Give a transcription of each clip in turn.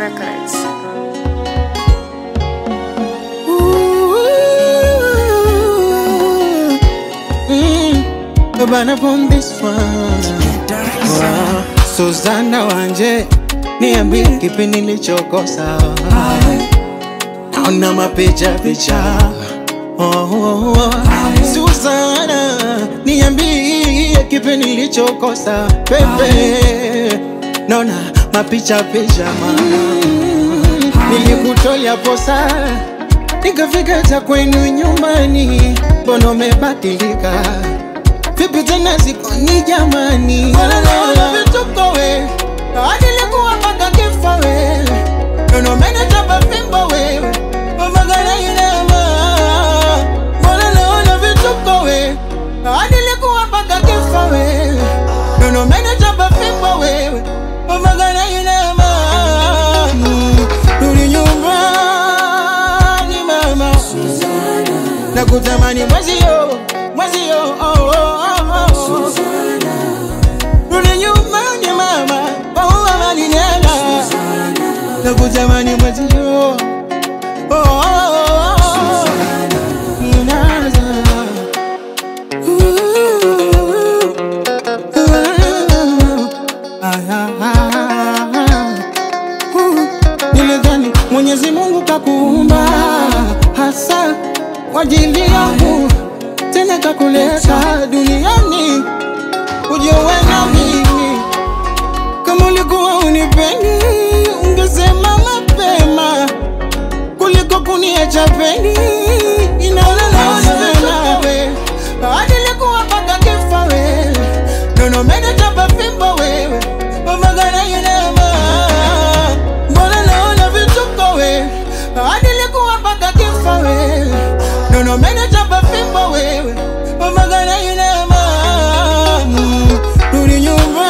Records. Mm, bana from this one. Wow. Suzana wanje niambie kipi nilichokosa naona mapicha picha oh, oh, oh. Suzana niambie kipi nilichokosa pepe naona mapicha picha mama nilikutolea posa nikafika ta kwenu nyumbani mbona umebadilika vipi tena sikoni jamani wala vituko we adilikuwa mpaka kifa we nono menetaba fimbo wewe omagana inama mbona naona vituko we adilikuwa mpaka kifa we nono menetaba fimbo wewe omagana inama Mm, rudi nyumbani mama na kutamani mwezio mwezio oh, oh, oh, oh. rudi nyumbani mama paua malinela na kutamani mwezio oh, oh, oh, oh. Inaza. Ooh. Ah, ah, ah, ah. Nilidhani Mwenyezi Mungu kakuumba hasa kwa ajili yangu, tena kakuleta duniani uje uwe na mimi. Kama ulikuwa unipendi, ungesema mapema kuliko kuniacha peni. Inaona we hadi likuwa mpaka kifa we nono menetaba fimbo wewe omagana inama mbona naona vituko we hadi likuwa mpaka kifa we nono menetaba fimbo wewe omagana inama Mm, rudi nyumbani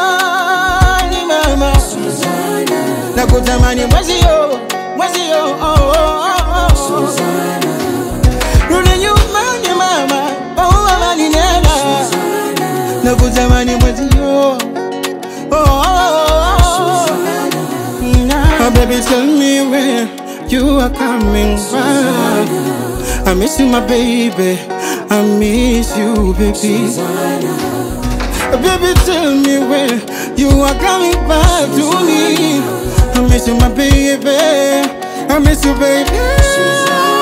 mama na kutamani mwezio mwezio oh, oh, oh, oh. rudi nyumbani mama paua malinela na kutamani mwezio oh, oh, oh, oh. Oh, baby, tell me where you are coming from. I miss you, my baby. I miss you, baby. Baby, tell me where you are coming back to me. I miss you, my baby. I miss you, baby.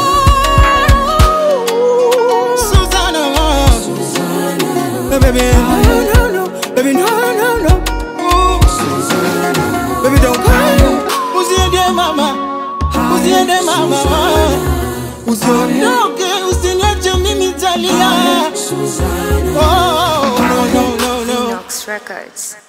Susanna. Oh, baby, no, no, no. Baby, no, no, no. Ooh. Baby, don't cry. Usiende mama, usiende mama, usiondoke, usiniache mimi talia. Oh, no, no, no, no. Nox Records.